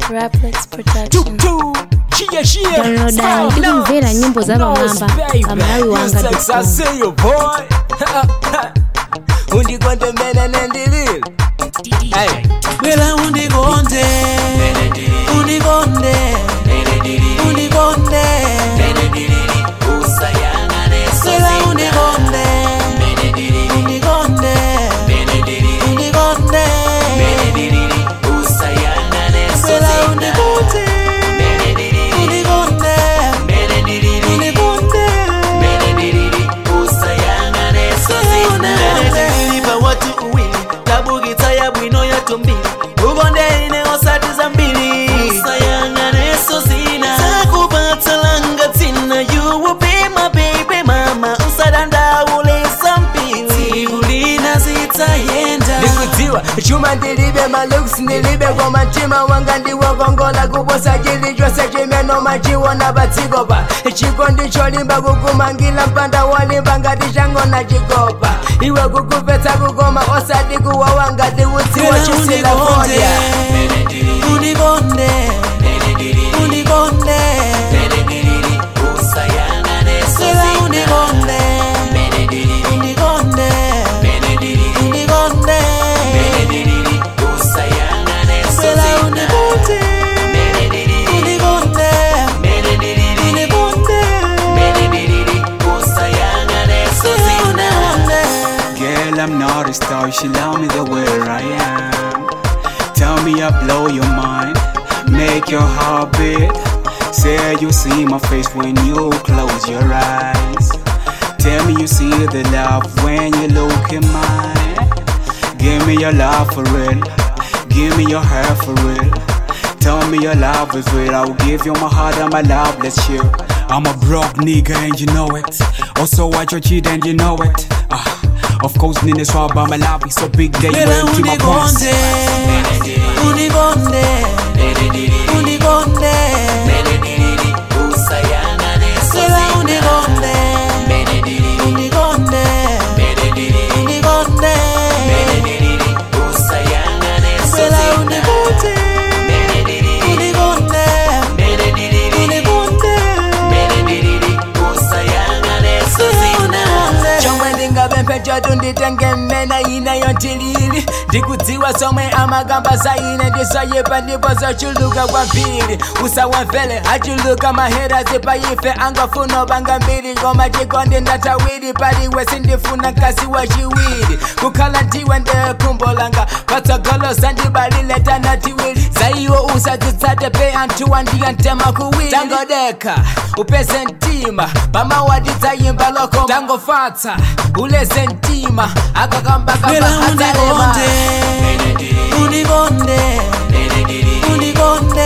Raplex Production. Downloada ndikumvera nyimbo za pamwamba pamalawi wanga undikondomene nendilile Bwela undikonde Undikonde Undikonde Bwela undikonde Undikonde Undikonde Bwela undikonde Undikonde Undikonde Lipa watu uwili tabugita ya bwino ya tumbili ukonde ine osati zambiri usayangane so zina takupata langa tina you will be my baby mama usadandaule zambili kulina zitayenda ndikudziwa chuma ndilibe maluks ndilibe kwa mtima wanga ndiwokongola kuposa chili chose chimeno machiwona patsikopa chiko ndicholimba kukumangila mpanda wolimba ngati changona chikopa iwe kukupetsa kukoma osati kuwawa ngati utsiwa chisila fodya unikonde unikonde sela unikonde unikonde unikonde sela unikonde unikonde unikonde sela unikonde Girl, I'm not a star, she love me the way I am. Tell me I blow your mind, make your heart beat. Say you see my face when you close your eyes. Tell me you see the love when you look in mine. Give me your love for real, give me your hair for real. Tell me your love is real, I will give you my heart and my love, let's chill. I'm a broke nigga and you know it. Also watch your cheat and you know it. Ah, of course, Nina swab my love is so big that you Bwela went to my boss. unikonde unikonde unikonde sela unikonde unikonde unikonde sela unikonde unikonde unikonde sela unikonde chomwe ndingapemphe chatu nditenge mmena inayo tilili ndikudziwa somwe amagamba za ine ndisoyipa ndipo zochuluka kwambiri usawamvele achuluka maherazi paife angafuna panga mbiri koma chikondi ndatawiri paliwe sindifuna mkazi wa chiwiri kukhala ndiwe ndekhumbo langa patsogolo sandibalile tanatiwiri zaiwo usadzitsate pe anthu wandiyantema kuwiri tangodekha upeze mtima pamawati dzayimba loko tangofatsa uleze mtima akakambakamba Bwela adzalema unikonde unikonde unikonde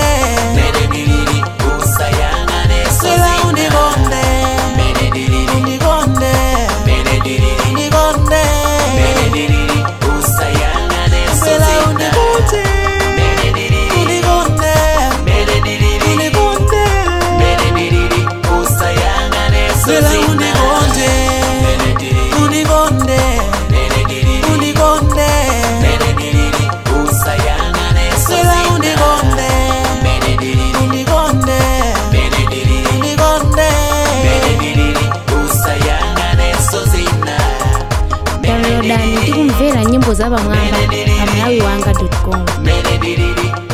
sela unikonde unikonde unikonde sela unikonde unikonde unikonde sela unikonde unikonde unikonde sela unikonde unikonde unikonde downloada ndikumvera nyimbo za pamwamba pamalawi wanga com Melody